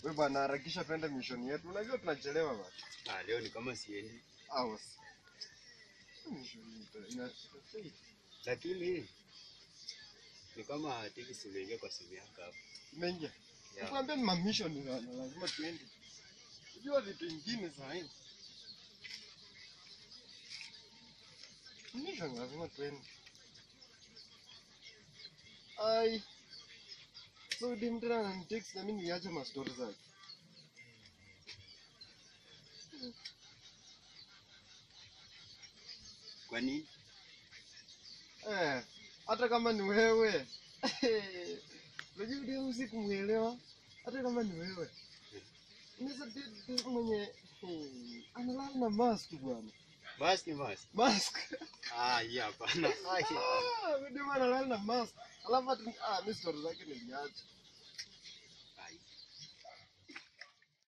We bwana, harakisha twende mission yetu. Unajua tunachelewa bwana. Ah, leo ni kama siendi. Hours. Mission ita- ina- Lakini ni kama tikisi imeingia kwa simu yako hapo. Imeingia. Yeah. Nikwambia ni mamisho ni bwana, lazima tuende. Unajua vitu vingine saa hii. Mission lazima tuende. Ai. So dim tena ananitext na mimi niache mastori zake. Kwa nini? Eh, hata kama ni wewe unajua ndio usikumuelewa hata kama ni wewe unaweza date mwenye hmm, analala na mask bwana Basi ni basi. mask Ah, hii hapana. Ah, hii hapana. Ah, ndio maana analala na mask alafu hata ah mimi story zake niliacha